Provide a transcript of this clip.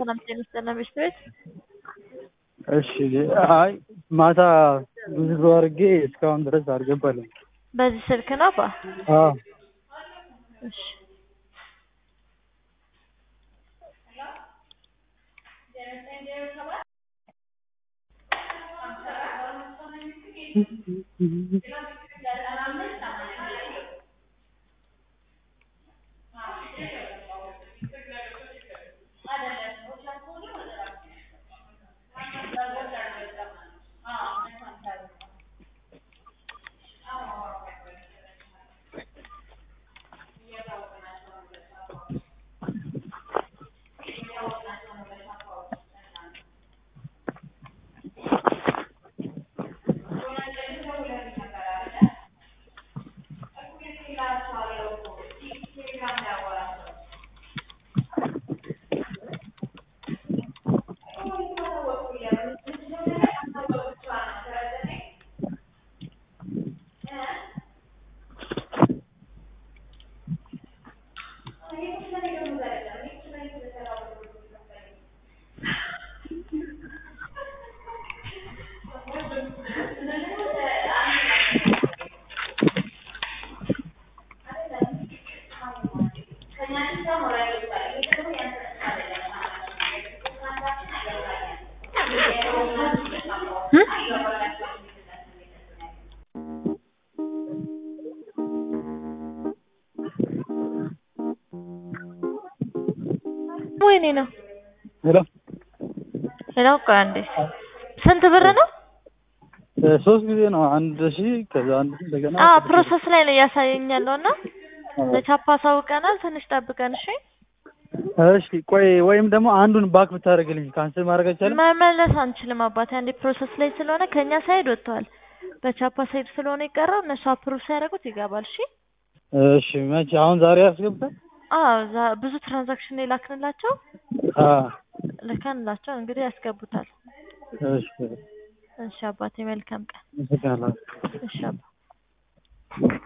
ሰላም ጤና ይስጥልን ቤት ቤት እሺ አይ ማታ ብዙ አድርጌ እስካሁን ድረስ አልገባልኝ። በዚህ ስልክ ነው አባ? አዎ እሺ ወይኔ ነው ሄሎ ሄሎ ቆይ አንዴ ስንት ብር ነው? ሶስት ጊዜ ነው አንድ ሺህ ከዛ አንድ ሺህ እንደገና አዎ ፕሮሰስ ላይ ነው እያሳየኝ ያለው እና ለቻፓ አሳውቀናል። ትንሽ ጠብቀን እሺ። እሺ ቆይ ወይም ደግሞ አንዱን ባክ ብታደርግልኝ ካንስል ማድረግ አይቻልም? መመለስ አንችልም አባቴ። አንዴ ፕሮሰስ ላይ ስለሆነ ከኛ ሳይድ ወጥተዋል። በቻፓ ሳይድ ስለሆነ የቀረው እነሱ አፕሩቭ ሲያደርጉት ይገባል። እሺ እሺ መቼ አሁን ዛሬ ያስገባል? አዎ ዛ- ብዙ ትራንዛክሽን የላክንላቸው አዎ ልከንላቸው እንግዲህ ያስገቡታል። እሺ እሺ አባቴ መልካም ቀን። አመሰግናለሁ። እሺ አባ